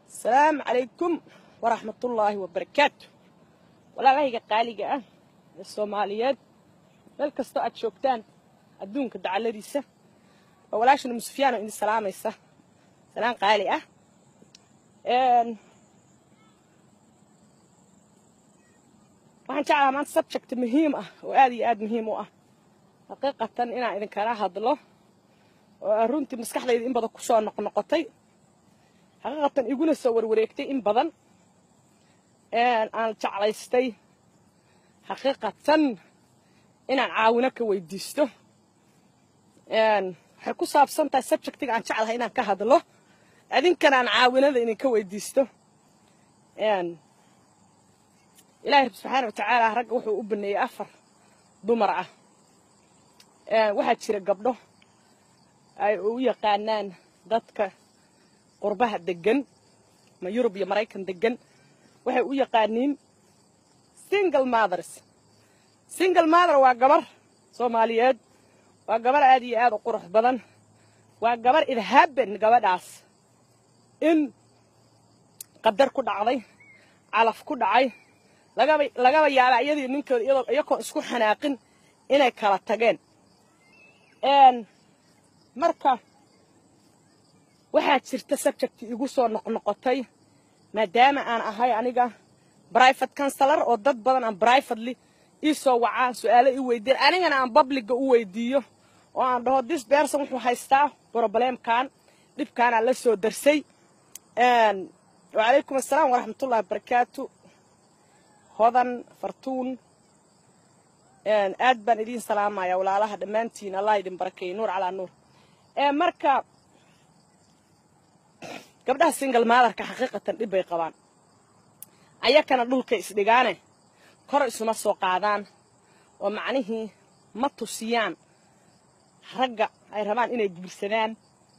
asalaamu calaykum waraxmatullaahi wabarakaatu walaalahayga qaaliga ah ee soomaaliyeed meel kastoo aad joogtaan adduunka dacaladiisa waa walaashana musufyaan oo idin salaamaysa salaan qaali ah waxaan jeclahaa maanta subject muhiim ah oo aad iyo aad muhiim u ah xaqiiqatan inaan idinkala hadlo oo aan runtii maskaxdayda in badan ku soo noqnoqotay xaqiiqatan iguna soo warwareegtay in badan aan jeclaystay xaqiiqatan inaan caawino ka weydiisto waxay ku saabsan tahay subjectiga aan jeclahay inaan ka hadlo idinkana aan caawinada idinka weydiisto ilaahay subxaana wa tacaala ragga wuxuu u baneeyey afar dumar ah waxaa jira gabdho ay u yaqaanaan dadka qurbaha degan ama yurub iyo maraykan degan waxay u yaqaaniin single mothers single mother waa gabar soomaaliyeed waa gabar aad iyo aad u qurux badan waa gabar idhaben gabadhaas in qadar ku dhacday calaf ku dhacay lagaba lagaba yaaba iyadii ninkooda iyadoo iyakoon isku xanaaqin inay kala tageen marka waxaa jirta subject igu soo noqnoqotay maadaama aan ahay aniga brivate counselor oo dad badan aan privately ii soo wacaan su-aalo ii weydiin anigana aan publica u weydiiyo oo aan dhaho this person wuxuu haystaa problemkan dhibkaanaa la soo darsay wacalaykum assalaam waraxmatullahi wabarakaatu hodan fartuun aad baan idiin salaamaya walaalaha dhammaantiin allah idin barakeeye nuur calaa nuur marka gabdhaha single maadarka xaqiiqatan dhib bay qabaan ayakana dhulka isdhigaane kor isuma soo qaadaan oo macnihii ma tusiyaan ragga ay rabaan inay guursadaan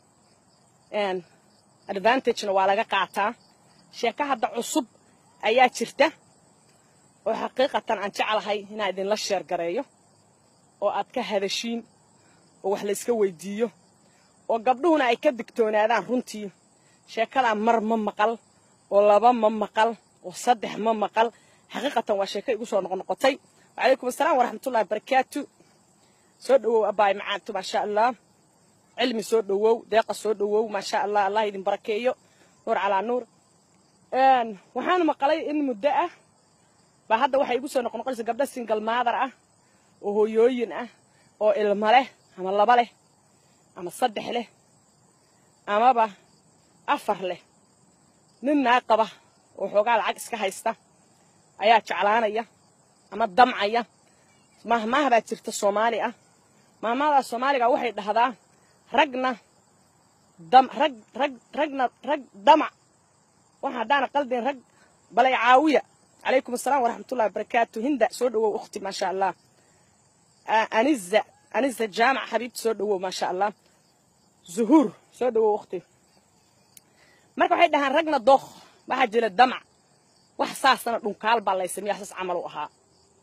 advantagena waa laga qaataa sheeko hadda cusub ayaa jirta oo xaqiiqatan aan jeclahay inaan idinla sheergareeyo oo aad ka hadashiin oo wax layska weydiiyo oo gabdhuhuna ay ka digtoonaadaan runtii sheekadaa mar ma maqal oo laba ma maqal oo saddex ma maqal xaqiiqatan waa sheeko igu soo noqnoqotay wacalaykum assalaam waraxmatullahi wabarakaatu soo dhowow abbaay macaanto maasha allah cilmi soo dhowow deeqa soo dhowow maasha allah allah idin barakeeyo nuur calaa nuur waxaan maqalay in muddo ah baa hadda waxay igu soo noqnoqonaysa gabdho single maadar ah oo hooyooyin ah oo ilmo leh ama laba leh ama saddex leh amaba afar leh nin naa qaba oo xoogaa lacag iska haysta ayaa jeclaanaya ama damcaya mahmaah baa jirta soomaali ah mahmahdaa soomaaliga waxay dhahdaa ragna dam rag rag ragna rag damac waxa haddaana qaldin rag balay caawiya calaykum assalaam waraxmatullahi wabarakaatu hinda soo dhowow ukhti maasha allah aniza aniza jaamac xabiibti soo dhowow maasha allah zuhuur soo dhowow ukhti marka waxay dhahaan ragna dookh waxaa jira damac wax saasana dhunkaal baa laysamiya saas camal u ahaa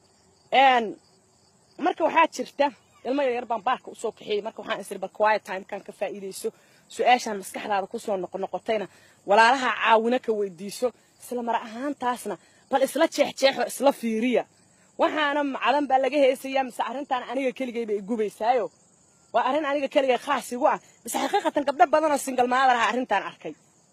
marka waxaa jirta ilmo yaryar baan baarka usoo kaxeeyey marka waxaan isiri bal quiet timekan ka faa'iidayso su-aashaan maskaxdaada kusoo noqonoqotayna walaalaha caawino ka weydiiso isla mar ahaantaasna bal isla jeexjeexo isla fiiriya waxaana macdan baa laga heesayaa mise arrintaan aniga keligayba igubaysaayo waa arrin aniga keligay khaas igu ah mise xaqiiqatan gabdho badanoo single maadar aha arrintaan arkay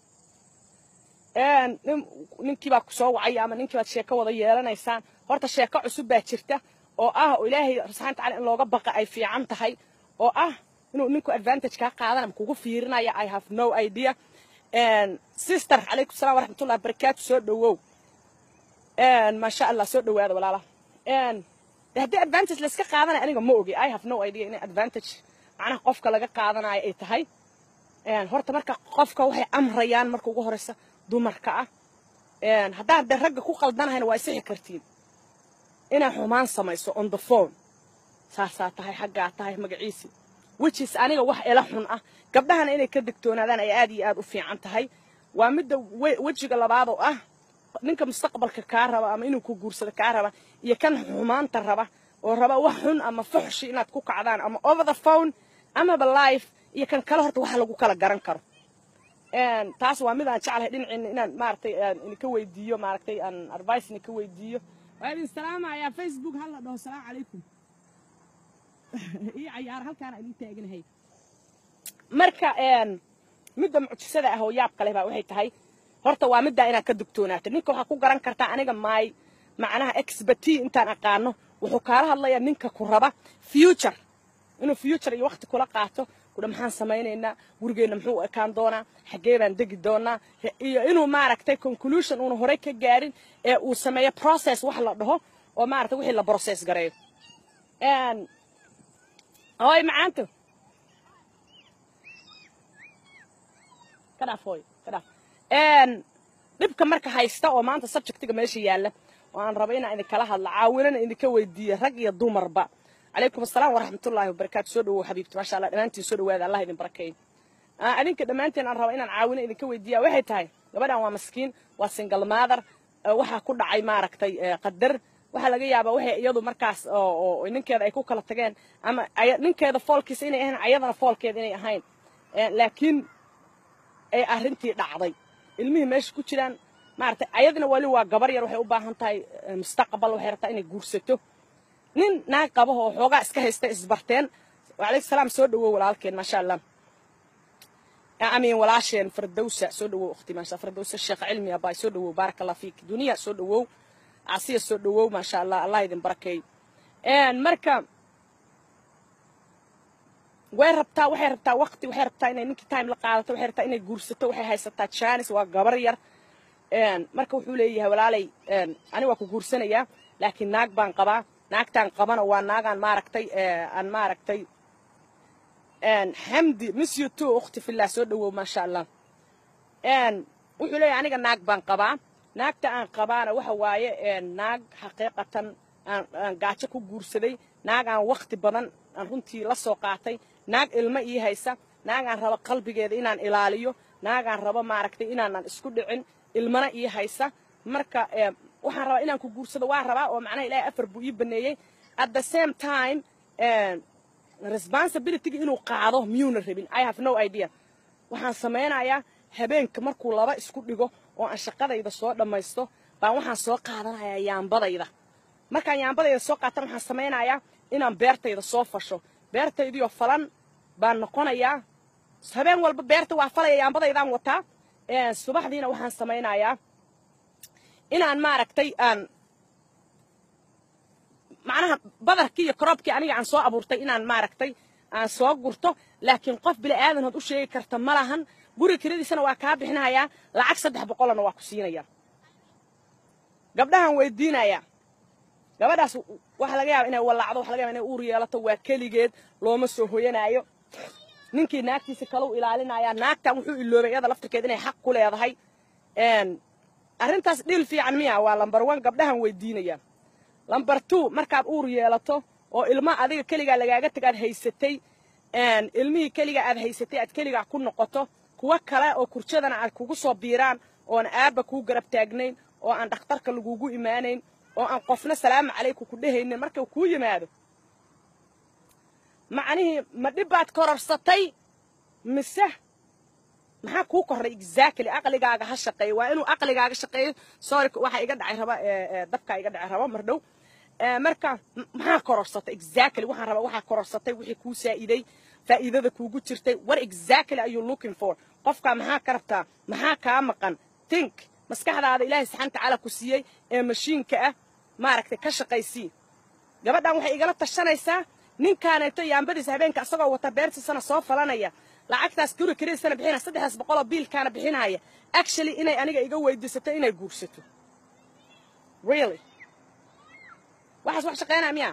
ninkiibaa ku soo wacaya ama ninkiibaad sheeko wada yeelanaysaan horta sheeko cusub baa jirta oo ah oo ilaahay subxana tacala in looga baqa ay fiican tahay oo ah inuu ninku advantage kaa qaadan ama kugu fiirinaya i have no idea sister calaykum salam waraxmatullahi wabarakaatu soo dhowow maasha allah soo dhowaada walaala haddii advantage layska qaadanaya aniga ma ogi i have no idea in advantage macnaha qofka laga qaadanayo ay tahay horta marka qofka waxay amrayaan marka ugu horeysa dumarka ah haddaan dee ragga ku qaldanahayna waa isixi kartiin inay xumaan samayso on the phone saasaa tahay xaggaa tahay magaciisi wichis aniga wax ila xun ah gabdhahana inay ka digtoonaadaan ay aad iyo aad u fiican tahay waa midda wejiga labaad oo ah ninka mustaqbalka kaa raba ama inuu ku guursado kaa raba iyo kan xumaanta raba oo raba wax xun ama fuxshi inaad ku kacdaan ama over the phone amaba life iyo kan kale horta waxa lagu kala garan karo taas waa midaan jeclahay dhinaciina inaan maaragtay idinka weydiiyo maaragtay aan advice idinka weydiiyo waa idin salaamayaa facebook hal la dhaho salaamu calaykum ii cayaar halkaana idin taaganahay marka midda mucjisada ah oo yaab kale baa waxay tahay horta waa middaa inaad ka dugtoonaato ninka waxaa ku garan kartaa aniga maay macnaha experty intaan aqaano wuxuu kaala hadlayaa ninka ku raba future inuu future iyo waqti kula qaato kudha maxaan samaynaynaa gurigeenna muxuu ekaan doonaa xaggee baan degi doonaa iyo inuu maaragtay conclusion uuna horey ka gaarin ee uu sameeyo process wax la dhaho oo maaragtay wixii la process gareeyo hooy macaanto ka dhaaf hooy ka dhaaf dhibka marka haysta oo maanta subjectiga meesha yaalla oo aan rabo inaan idinkala hadlo caawinana idinka weydiiyo rag iyo dumarba calaykum asalaam waraxmatullaahi wabarakaatu soo dhawow xabiibti maasha allah dhammaantiin soo dhawaada allah idin barakeeyo adinka dhammaantiin aan rabo inaan caawino idinka weydiiya waxay tahay gabadhan waa maskiin waa single mother waxaa ku dhacay maaragtay qadar waxaa laga yaabaa waxay iyadu markaas oo ninkeeda ay ku kala tageen ama ninkeeda foolkiisa inay ahayn ayadana foolkeeda inay ahayn laakiin ay arrintii dhacday ilmihii meesha ku jiraan maaragtay ayadina wali waa gabar yar waxay u baahan tahay mustaqbal waxay rabtaa inay guursato nin naag qabaho oo xoogaa iska haysta isbarteen wacalaykum salaam soo dhawow walaalkeen maasha allah amiin walaasheen fardowsa soo dhawow ukhti maasha fardowsa sheekh cilmi abaay soo dhawow baaraka allah fiik duniya soo dhawow casiya soo dhawow maasha allah allah idin barakeey marka way rabtaa waxay rabtaa waqti waxay rabtaa inay ninkii time la qaadato waxay rabtaa inay guursato waxay haysataa jaanis waa gabar yar marka wuxuu leeyahay walaalay ani waa ku guursanayaa laakiin naag baan qabaa naagtaan qabana waa naagaan maaragtay aan maaragtay xamdi monsieur two ukhti fillah soo dhawow maasha allah wuxuu leeyahay aniga naag baan qabaa naagta aan qabaana waxa waaye naag xaqiiqatan aan gaajo ku guursaday naag aan wakti badan aan runtii la soo qaatay naag ilmo ii haysa naag aan rabo qalbigeeda inaan ilaaliyo naag aan rabo maaragtay inaanan isku dhicin ilmana ii haysa marka waxaan rabaa inaan ku guursado waa rabaa oo macnaha ilaahay afar buu ii baneeyey at the same time responsibilityga inuu qaado miyuuna rabin i have no idea waxaan samaynayaa habeenka markuu laba isku dhigo oo aan shaqadayda soo dhammaysto baan waxaan soo qaadanayaa yaambadayda markaan yaambadayda soo qaatan waxaan samaynayaa inaan beertayda soo fasho beertaydiioo falan baan noqonayaa habeen walba beerta waa falaya yaambadaydaan wataa subaxdiina waxaan samaynayaa inaan maaragtay aan macnaha badarkii iyo koroobkii aniga aan soo abuurtay inaan maaragtay aan soo gurto laakiin qof bili aadanhood u sheegi karta ma lahan guri kiradiisana waa kaa bixinayaa lacag saddex boqolana waa ku siinaya gabdhahan weydiinayaa gabadhaas waxaa laga yaaba inay wallacdo waxa laga yaba inay uur yeelato waa keligeed looma soo hoyanaayo ninkii naagtiisa kalau ilaalinayaa naagtan wuxuu iloobay iyada laftirkeed inay xaq ku leedahay arrintaas dhil fiican miya waa lambar one gabdhahan weydiinaya lambar two markaad uur yeelato oo ilma adiga keligaa lagaaga tag aad haysatay ilmihii keligaa aad haysatay aad keligaa ku noqoto kuwo kale oo kurjadana aad kugu soo biiraan oon aabba kuu garab taagnayn oo aan dhakhtarka lagugu imaanayn oo aan qofna salaamu calayku ku dhehaynin markuu kuu yimaado macnihii ma dhib baad kororsatay mise maxaa kuu korray exactly aqligaaga ha shaqeeyo waa inuu aqligaaga shaqeeyo sorry waxaa iga dhacay raba dabkaa iga dhacay raba mar dhow marka maxaa kororsatay exactly waxaan rabaa waxaa kororsatay wixii kuu saa'iday faa'iidada kuugu jirtay what exactly are you looking for qofkaa maxaa ka rabtaa maxaa kaa maqan think maskaxdaada ilaahay saxan tacaala ku siiyey ee mashiinka ah maaragtay ka shaqaysii gabadhan waxay igala tashanaysaa ninkaaneeto yaambadiisa habeenka asagoo wata beertiisana soo falanaya lacagtaas guri kariisana bixina saddexdaas boqoloo biilkaana bixinaya actually inay aniga iga weydiisato inay guursato really waxaas wax shaqaynaa miyaa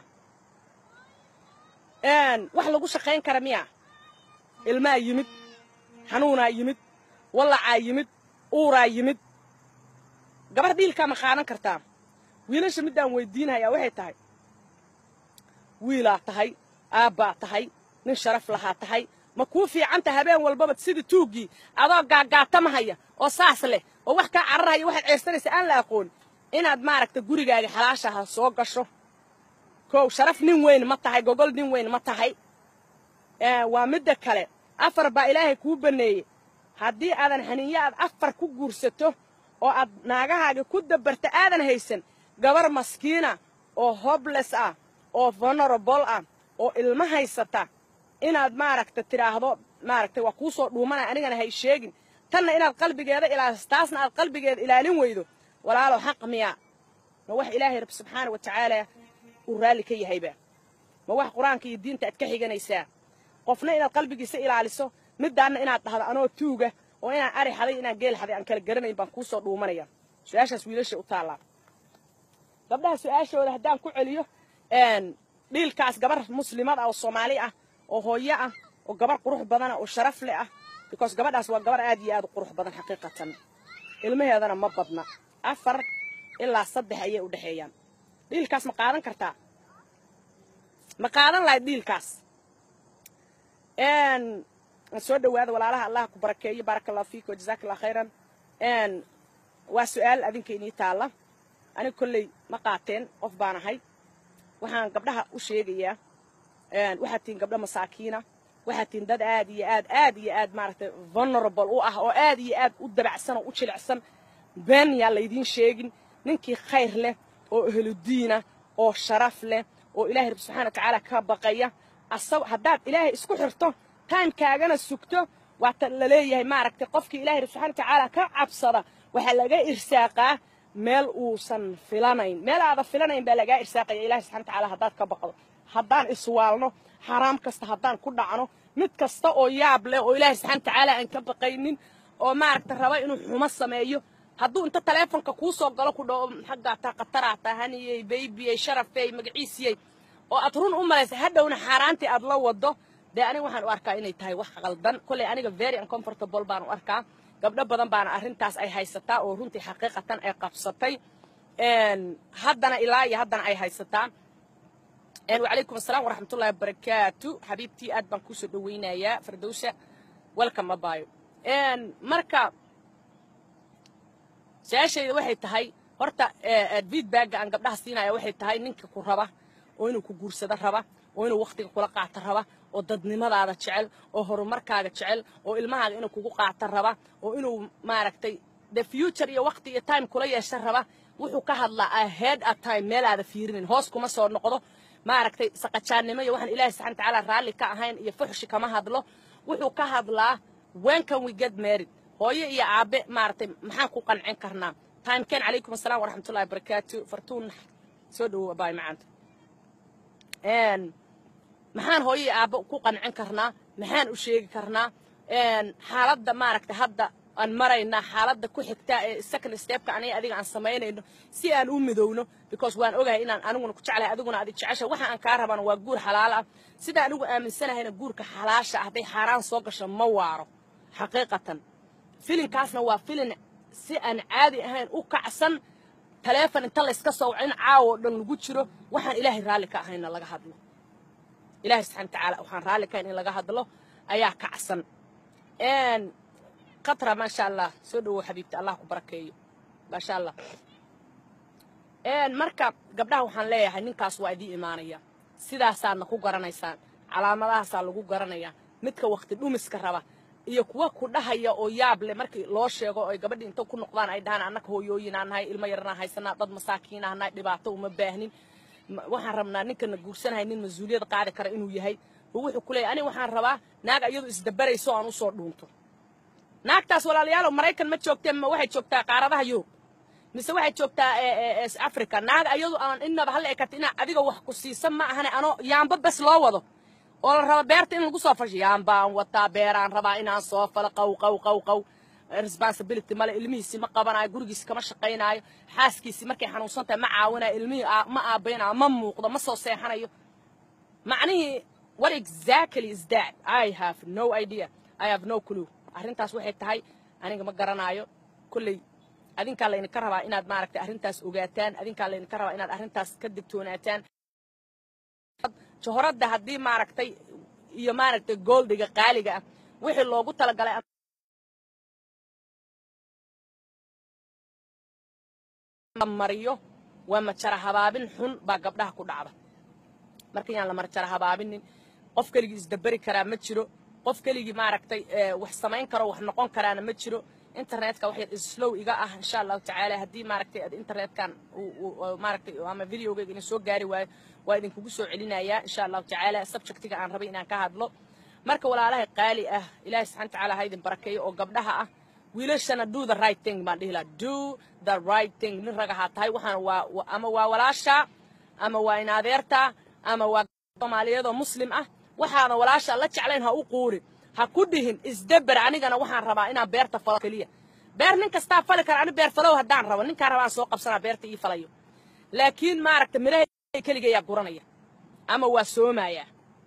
wax lagu shaqayn kara miyaa ilmaa yimid xanuunaa yimid wallacaa yimid uuraa yimid gabar dhiilkaa ma qaadan kartaa wiilasha middaan weydiinayaa waxay tahay wiilaa tahay aabbaa tahay nin sharaf lahaa tahay ma kuu fiicanta habeen walbaba sidii tuuggii adoo gaagaatamahaya oo saas leh oo wax kaa cararhaya waxaad ceestanaysa aan la aqoon inaad maaragta gurigaaga xalaashaha soo gasho kow sharaf nin weyn ma tahay gogol nin weyn ma tahay waa midda kale afar baa ilaahay kuu banneeyey haddii aadan xaniinyo aad afar ku guursato oo aad naagahaaga ku dabarta aadan haysan gabar maskiina oo hobles ah oo vulnerable ah oo ilmo haysata inaad maaragta tidhaahdo maaragtay waa kuu soo dhuumanaya anigana hay sheegin tanna inaad qalbigeeda ilaaliso taasna aad qalbigeeda ilaalin weydo walaalow xaq miyaa ma wax ilaahay rabbi subxaana wa tacaala uu raalli ka yahayba ma wax qur-aanka iyo diinta aad ka xiganaysaa qofna inaad qalbigiisa ilaaliso middaanna inaad dhahdo anoo tuuga oo inaan ari xaday inaan geel xaday aan kala garanayn baan kuu soo dhuumanaya su-aashaas wiilasha u taallaa gabdhaha su-aashooda haddaan ku celiyo dhiilkaas gabar muslimad ah oo soomaali ah oo hooyo ah oo gabar qurux badana oo sharaf leh ah because gabadhaas waa gabar aad iyo aad u qurux badan xaqiiqatan ilmaheedana ma badna afar ilaa saddex ayay u dhexeeyaan dhiilkaas ma qaadan kartaa ma qaadan lahayd dhiilkaas soo dhawaada walaalaha allah ku barakeeyo baaraka allahu fiik wajazaaka allah khayran waa su-aal adinka inii taalla aniga kolley ma qaateen qof baan ahay waxaan gabdhaha u sheegayaa waxaad tihiin gabdho masaakiina waxaad tihiin dad aad iyo aad aad iyo aad maaragtay vulnerable u ah oo aad iyo aad u dabacsan oo u jilicsan been yaa laydiin sheegin ninkii khayr leh oo ehludiina oo sharaf leh oo ilaahay rabbi subxana wa tacaala ka baqaya asag haddaad ilaahay isku xirto taankaagana sugto waata la leeyahay maaragtay qofkii ilahay rabbi subxana wa tacaala ka cabsada waxaa laga irsaaqaa meel uusan filanayn meel aada filanayn baa lagaa irsaaqaya ilahay subxana wa tacaala haddaad ka baqdo haddaan iswaalno xaraam kasta haddaan ku dhacno mid kasta oo yaab leh oo ilaahay subxana wa tacaala aan ka baqaynin oo maaragta raba inuu xumo sameeyo hadduu inta taleefonka kuu soo galo ku dhaho xaggaa taa khataraa taa haniyey baybiyey sharafey magaciisiyey oo aad run u malaysa hadhowna xaaraantii aad la wado dee aniga waxaan u arkaa inay tahay wax qaldan kolley aniga very uncomfortable baan u arkaa gabdho badan baana arrintaas ay haysataa oo runtii xaqiiqatan ay qabsatay haddana ilaa iyo haddana ay haysataa wacalaykum asalaam waraxmatullahi wabarakaatu xabiibtii aad baan kusoo dhawaynayaa fardowsa welcome abaayo marka su-aashayda waxay tahay horta feedbacga aan gabdhaha siinaya waxay tahay ninka ku raba oo inuu ku guursado raba oo inuu wakhtiga kula qaato raba oo dadnimadaada jecel oo horumarkaaga jecel oo ilmahaaga inuu kugu qaato raba oo inuu maaragtay the future iyo wakhti iyo time kula yeesha raba wuxuu ka hadlaa ahead a time meel aada fiirinin hoos kuma soo noqdo maaragtay saqajaannimo iyo waxaan ilaahay subxana watacaala raalli ka ahayn iyo fuxshi kama hadlo wuxuu ka hadlaa when can we get married hooyo iyo aabe maaragtay maxaan ku qancin karnaa timekeen calaykum asalaam waraxmatullahi wabarakaatu fartuun soo dhowow abaay macaanta maxaan hooyo iyo aabbe ku qancin karnaa maxaan u sheegi karnaa xaaladda maaragtay hadda aan maraynaa xaaladda ku xigtaa ee second stepka aniga adiga aan samaynayno si aan u midowno because waan ogahay inaan aniguna ku jeclahay adiguna adig jecesha waxa aan kaa rabana waa guur xalaal ah sida anigu aaminsanahayna guurka xalaasha ah hadday xaaraan soo gasho ma waaro xaqiiqatan filinkaasna waa filin si aan caadi ahayn u kacsan taleefon inta layska soo waco in caawo dhan lagu jiro waxaan ilaahay raalli ka ahayna laga hadlo ilaahay subxana watacaala waxaan raalli ka ahayn in laga hadlo ayaa kacsan qatra maasha allah soo dhowow xabiibti allah ku barakeeyo maasha allah marka gabdhaha waxaan leeyahay ninkaas waa idiin imaanaya sidaasaadna ku garanaysaan calaamadahaasaa lagu garanayaa midka wakti dhumiska raba iyo kuwa ku dhahaya oo yaab leh markii loo sheego oy gabadhii inta ku noqdaan ay dhahaan annaka hooyooyinaa nahay ilmo yarnaa haysanaa dad masaakiinaa nahay dhibaato uma baahnin waxaan rabnaa ninkana guursanahay nin mas-uuliyad qaadi kara inuu yahay oo wuxuu ku leeyahy aniga waxaan rabaa naag iyadu isdabarayso aan usoo dhuunto naagtaas walaalayaalo maraykan ma joogtee ma waxay joogtaa qaaradaha yurub mise waxay joogtaa africa naag iyadu aan inaba halla ekata inaa adiga wax ku siisan ma ahane anoo yaamba bes loo wado oo la raba beerta in lagu soo fasho yaambaan wataa beeraan rabaa inaan soo falo qaw qaw qaw qaw responsibility male ilmihiisi ma qabanayo gurigiisi kama shaqaynaayo xaaskiisi markay xanuunsan tahay ma caawinayo ilmihii ma aabaynayo ma muuqdo ma soo seexanayo macnihii what exactly is that i have no idea i have no clue arrintaas waxay tahay aniga ma garanaayo kolley adinkaa laydinka rabaa inaad maaragtay arrintaas ogaataan adinkaa laydinka rabaa inaad arrintaas ka digtoonaataan johoradda haddii maaragtay iyo maaragtay gooldiga qaaliga ah wixii loogu talagalay mariyo waa majara habaabin xun baa gabdhaha ku dhacda marka yaan la marjara habaabinin qof keligii isdaberi karaa ma jiro qof keligii maaragtay wax samayn karo wax noqon karaana ma jiro internetka wax yar islow iga ah insha allahu tacaala haddii maaragtay aad internetkan maaragtay ama videogayga idin soo gaari waayo waa idinkugu soo celinayaa insha allahu tacaala subjectiga aan rabay inaan ka hadlo marka walaalaha qaali ah ilaahay subxana tacaala ha idin barakeeyo oo gabdhaha ah wiilashana do the right thing baan dhihi lahaa do the right thing nin rag ahaa tahay waxaana waa ama waa walaasha ama waa in adeerta ama waa soomaaliyadoo muslim ah waxaana walaasha la jeclayn ha u quurin ha ku dhihin isdeber anigana waxaan rabaa inaan beerta falo keliya beer nin kastaa fali kara ani beer falow haddaan rabo ninkaan rabaan soo qabsanaa beerta ii falayo laakiin maaragta midhaha keligayaa guranaya ama waa soomayaa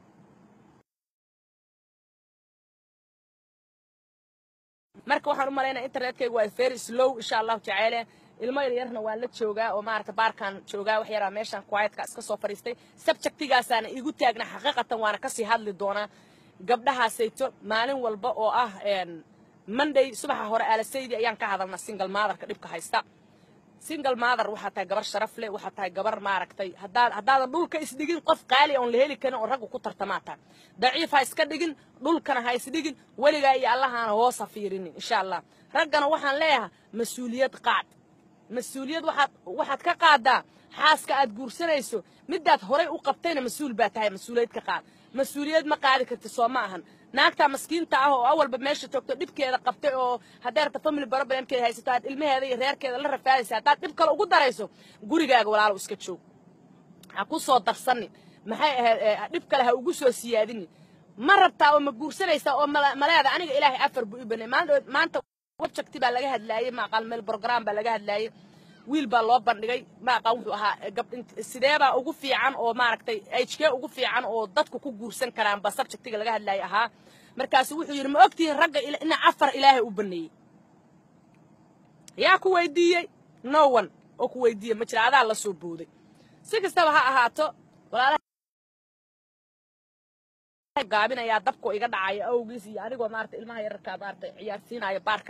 marka waxaan u malaynaya internetkayga waa very slow insha allahu tacaala ilmo yaryarna waan la joogaa oo maaragta baarkaan joogaa wax yaraa meeshaan quietка iska soo fadhiistay subjectigaasaana igu taagna xaqiiqatan waana kasii hadli doonaa gabdhahaasayto maalin walba oo ah monday subaxa hore aalasaydi ayaan ka hadalnaa single motherka dhibka haysta single mother waxaa tahay gabar sharaf leh waxaa tahay gabar maaragtay haddaad haddaadan dhulka isdhigin qof qaali oon la heli karin oo raggu ku tartamaa tahay daciif ha iska dhigin dhulkana ha isdhigin weligaa iyo allahaana hoos ha fiirinin insha allah raggana waxaan leeyahay mas-uuliyad qaad mas-uuliyad waxaad waxaad ka qaadaa xaaska aad guursanayso midaad horay u qabtayna mas-uul baa tahay mas-uuliyad ka qaad mas-uuliyad ma qaadi karti soo ma ahan naagtaa maskiinta ah oo awalba meesha joogto dhibkeeda qabtay oo hadday rabta family problemkeeda haysato aad ilmaheeda iyo reerkeeda la rafaadaysa haddaad dhib kale ugu darayso gurigaaga walaalo iska joog ha ku soo darsanin maxay ahayd dhib kale ha ugu soo siyaadinin ma rabtaa oo ma guursanaysaa oo maleeda aniga ilaahay afar buu i banay maanta webjecti baa laga hadlaayey maaqaan meel program baa laga hadlaayey wiil baa loo bandhigay maaqaan wuxuu ahaa sideebaa ugu fiican oo maaragtay hkee ugu fiican oo dadku ku guursan karaan ba subjectiga laga hadlaayay ahaa markaasu wuxuu yidhi ma ogtihiin ragga ina afar ilaahay u baneeyey yaa ku weydiiyey no one oo ku weydiiyey ma jira adaa la soo booday si kastaba ha ahaato walaalaha gaabinayaa dabko iga dhacaya awgiis iyo anigoo maarata ilmaha yararkaa maarata ciyaarsiinaya baarka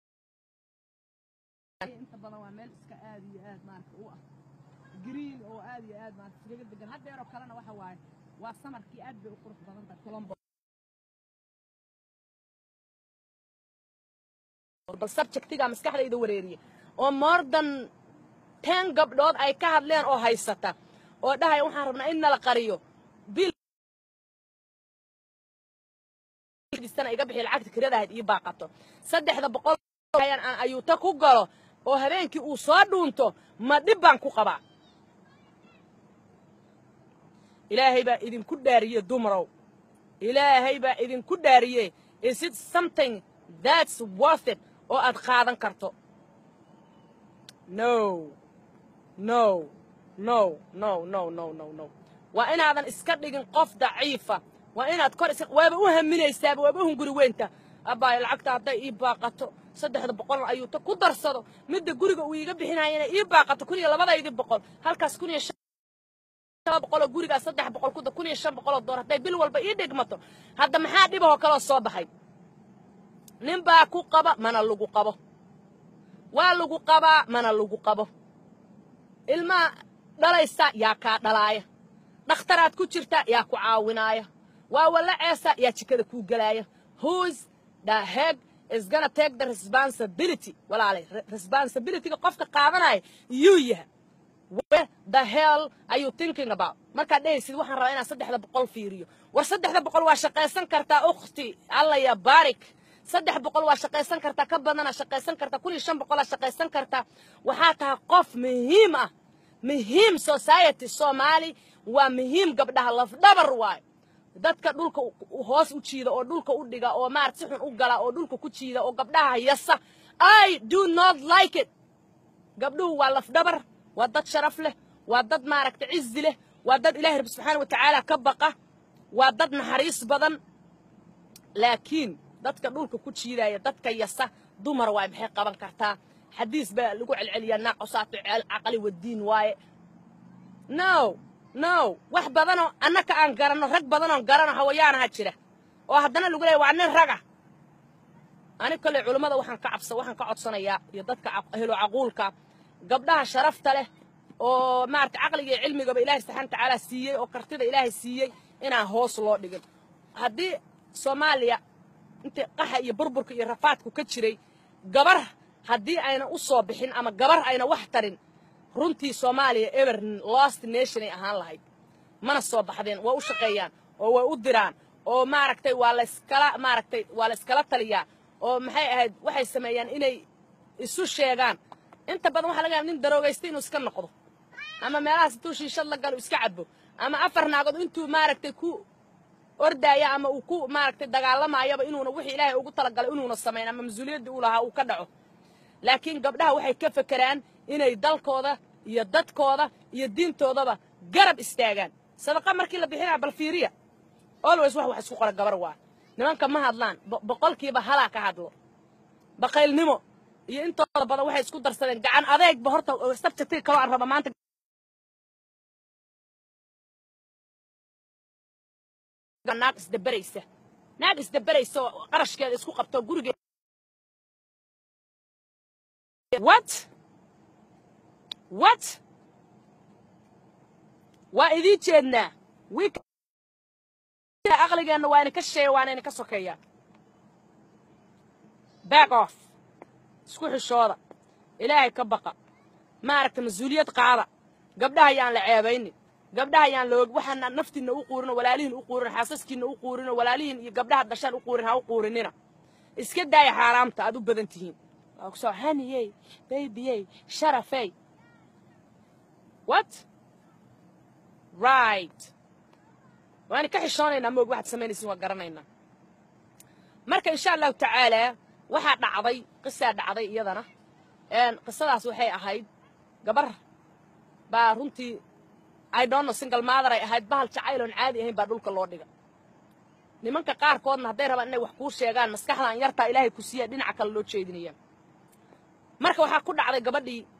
inta badan waa meel iska aad iyo aad maarata u ah green oo aad iyo aad maarata iskaga degan haddeeroo kalena waxa waaye waa samarkii aad bay u qurux badan tahay colombo bal subjectiga maskaxdayda wareeriye oo more than ten gabdhood ay ka hadleen oo haysata oo dhahaya waxaan rabnaa in nala qariyo bil sana iga bixi lacagta kiradahayd ii baaqato saddexda boqol ayuuta ku galo oo habeenkii uu soo dhuunto ma dhib baan ku qabaa ilaahay baa idinku dhaariye dumarow ilaahay baa idinku dhaariye is it something that's worth it oo aad qaadan karto no no no no no no no no waa inaadan iska dhigin qof daciifa waa inaad kor is waaba u haminaysaaba waaba u hunguri weynta abbaayo lacagta hadday ii baaqato saddexda boqol ayuu ta ku darsado midda guriga uu iiga bixinayana ii baaqato kun iyo labadaydii boqol halkaas kun iyo shan boqoloo gurigaas saddex boqol kuda kun iyo shan boqoloo door hadday bil walba ii dhigmato hadda maxaa dhibahoo kaloo soo baxay nin baa ku qaba mana lagu qabo waa lagu qabaa mana lagu qabo ilmaha dhalaysa yaa kaa dhalaaya dhakhtaraad ku jirta yaa ku caawinaaya waa walaceesa yaa jikada kuu gelaaya who's the head is gonna take the responsibility walaalay responsibilityga qofka qaadanaya yuu yaha where the hell are you thinking about markaad dhehaysid waxaan rabaa inaan saddexda boqol fiiriyo war saddexda boqol waa shaqaysan kartaa ukhti alla ya barik saddex boqol waa shaqaysan kartaa ka badana shaqaysan kartaa kun iyo shan boqolaa shaqaysan kartaa waxaa tahay qof muhiim ah muhiim society soomaali waa muhiim gabdhaha lafdhabar waayo dadka dhulka hoos u jiida oo dhulka u dhiga oo maarata si xun u gala oo dhulka ku jiida oo gabdhaha yasa i do not like it gabdhuhu waa lafdhabar waa dad sharaf leh waa dad maaragta cizi leh waa dad ilaahi rabbi subxaana watacaala ka baqa waa dad naxariis badan laakiin dadka dhulka ku jiidaya dadka yasa dumar waay maxay qaban kartaa xadiis baa lagu celceliyaa naacosaatu caqli wadiin waaye no no wax badanoo annaka aan garanno rag badanoo garano hawayaanaha jira oo haddana lagu leeya waa nin raga ani kolley culummada waxaan ka cabsa waxaan ka codsanayaa iyo dadka helo caquulka gabdhaha sharafta leh oo maarata caqliga iyo cilmigaba ilaahay subxaana watacaala siiyey oo kartida ilaahay siiyey inaan hoos loo dhigin haddii soomaaliya intii qaxa iyo burburka iyo rafaadku ka jiray gabar haddii ayna u soo bixin ama gabar ayna wax tarin runtii soomaaliya ever lost nation ay ahaan lahayd mana soo baxdeen waa u shaqeeyaan oo way u diraan oo maaragtay waa layskala maaragtay waa layskala taliyaa oo maxay ahayd waxay sameeyaan inay isu sheegaan inta badan waxaa laga yaaba nin daroogaysta inuu iska noqdo ama meelahaas intuu shiishad la galo iska cabo ama afar naagood intuu maaragtay ku ordaaya ama uu ku maaragtay dagaalamayaba inuuna wixii ilaahay ugu talagalay inuuna samayn ama mas-uuliyaddii uu lahaa uu ka dhaco laakiin gabdhaha waxay ka fekeraan inay dalkooda iyo dadkooda iyo diintoodaba garab istaagaan sadaqa markii la bixinaya bal fiiriya always wax wax isku qora gabar waa nimanka ma hadlaan boqolkiiba halaa ka hadlo baqaylnimo iyo intooda badan waxay isku darsadeen gacan adeegba horta sabjectii kaloo aan raba maanta naag isdaberaysa naag isdaberaysa oo qarashkeeda isku qabto gurigeed what what waa idiin jeednaa wiik aqligeenna waa idinka shisheeya waana idinka sokeeyaa back off isku xishooda ilaahay ka baqa maaragta mas-uuliyad qaada gabdhaha yaan la ceebaynin gabdhaha yaan loog waxaana naftiinna u quurino walaalihiin u quurin xaasaskiinna u quurino walaalihiin iyo gabdhaha dhashaan u quurin ha u quurinina iska daaya xaaraamta aad u badan tihiin waa kusoo haniyey babyey sharafey what right waana ka xishoonaynaa moog waxaad samaynaysin waa garanaynaa marka insha allahu tacaalaa waxaa dhacday qisaa dhacday iyadana qisadaas waxay ahayd gabar baa runtii idonno single mother ay ahayd bahal jacayloon caadi ahayn baa dhulka loo dhiga nimanka qaarkoodna hadday rabaan inay wax kuu sheegaan maskaxdan yartaa ilaahay ku siiya dhinaca kale loo jeedinaya marka waxaa ku dhacday gabadhii